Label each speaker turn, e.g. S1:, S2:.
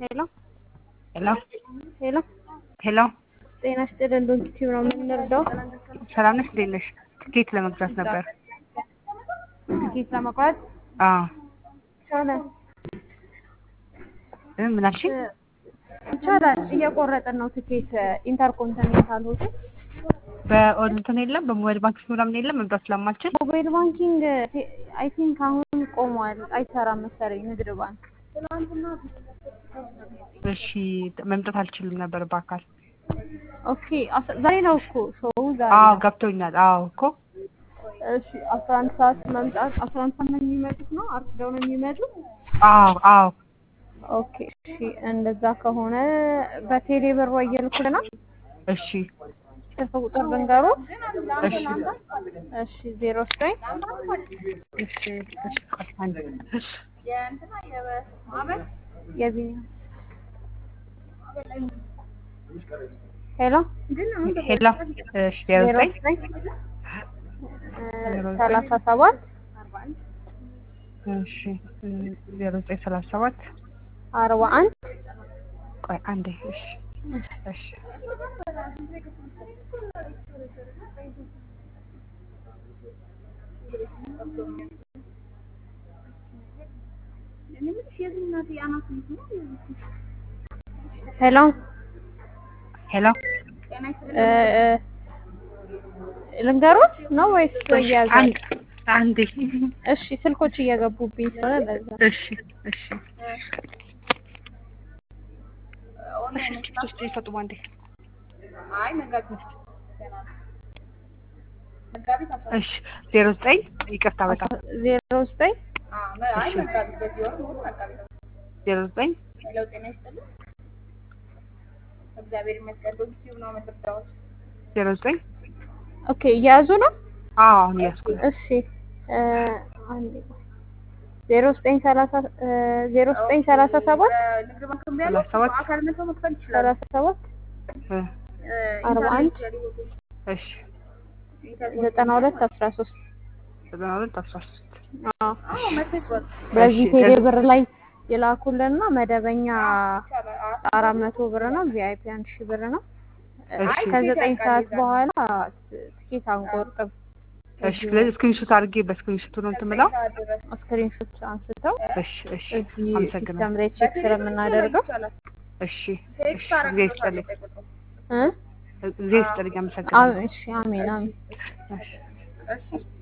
S1: ሄሎ
S2: ሄሎ
S1: ሄሎ
S2: ሄሎ
S1: ጤና ይስጥልን ዶክተር ነው የምንረዳው?
S2: ሰላም ነሽ? እንዴት ነሽ? ትኬት ለመግዛት ነበር።
S1: ትኬት ለመቁረጥ
S2: አዎ
S1: ይቻላል
S2: እ ምን አልሽኝ?
S1: ይቻላል። እየቆረጥን ነው ትኬት ኢንተርኮንቲኔንታል ሆቴል
S2: በኦንላይን የለም በሞባይል ባንኪንግ ምናምን የለም መምጣት ስለማልችል
S1: ሞባይል ባንኪንግ አይ ቲንክ አሁን ቆሟል፣ አይሰራም መሰለኝ ንግድ ባንክ።
S2: እሺ መምጣት አልችልም ነበር በአካል
S1: ኦኬ አስ- ዛሬ ነው እኮ ሾው ዛሬ
S2: አዎ
S1: ነው።
S2: ገብቶኛል አዎ እኮ
S1: እሺ አስራ አንድ ሰዓት መምጣት አስራ አንድ ሰዓት ነው የሚመጡት ነው አርፍደው ነው የሚመጡት?
S2: አዎ አዎ
S1: ኦኬ እሺ እንደዛ ከሆነ በቴሌ ብር ወይ ይልኩልናል።
S2: እሺ
S1: ስልክ ቁጥር ልንገሩ።
S2: እሺ
S1: እሺ ዜሮ ዘጠኝ
S2: እሺ እሺ ቆይ አንዴ
S1: የቢኒያም ሄሎ
S2: ሄሎ እሺ ዜሮ
S1: ዜሮ
S2: ዘጠኝ
S1: ዘጠኝ ሰላሳ ሰባት
S2: እሺ ዜሮ ዘጠኝ ሰላሳ ሰባት
S1: አርባ አንድ
S2: ቆይ አንዴ እሺ እሺ
S1: ሄሎ
S2: ሄሎ
S1: እ እ ልንገሩት ነው ወይስ እያዘ?
S2: አንድ አንዴ
S1: እሺ ስልኮች እየገቡብኝ ስለሆነ ለዛ
S2: እሺ እሺ እሺ ቲኬቶች ይፈጡ አንዴ እሺ ዜሮ ዘጠኝ ይቅርታ በጣም
S1: ዜሮ ዘጠኝ
S2: እሺ ዜሮ ዘጠኝ ዜሮ ዘጠኝ
S1: ኦኬ እያያዙ ነው።
S2: አዎ አሁን እያዝኩ ነው
S1: እሺ እ አንዴ ቆይ። ዜሮ ዘጠኝ ሰላሳ እ ዜሮ ዘጠኝ ሰላሳ ሰባት
S2: ሰላሳ ሰባት
S1: ሰላሳ ሰባት
S2: እ
S1: አርባ አንድ
S2: እሺ
S1: ዘጠና ሁለት አስራ ሶስት
S2: ዘጠና ሁለት አስራ ሶስት
S1: በዚህ
S2: እሺ፣
S1: ቴሌ
S2: እሺ።
S1: ብር ላይ ይላኩልና መደበኛ አራት መቶ ብር ነው። ቪአይፒ አንድ ሺህ ብር ነው።
S2: እሺ።
S1: ከዘጠኝ ሰዓት በኋላ ትኬት አንቆርጥም።
S2: እሺ ስለዚህ ስክሪንሾት አድርጌ በስክሪንሾቱ ነው እንትን የምለው
S1: ስክሪንሾት አንስተው
S2: እሺ እሺ
S1: እዚህ
S2: አመሰግናለሁ
S1: ሲስተም ላይ ቼክ ስለምናደርገው
S2: እሺ እሺ ጊዜ ይስጥልኝ
S1: እ
S2: ጊዜ ይስጥልኝ አመሰግናለሁ
S1: አዎ፣ እሺ አሜን አሜን።
S2: እሺ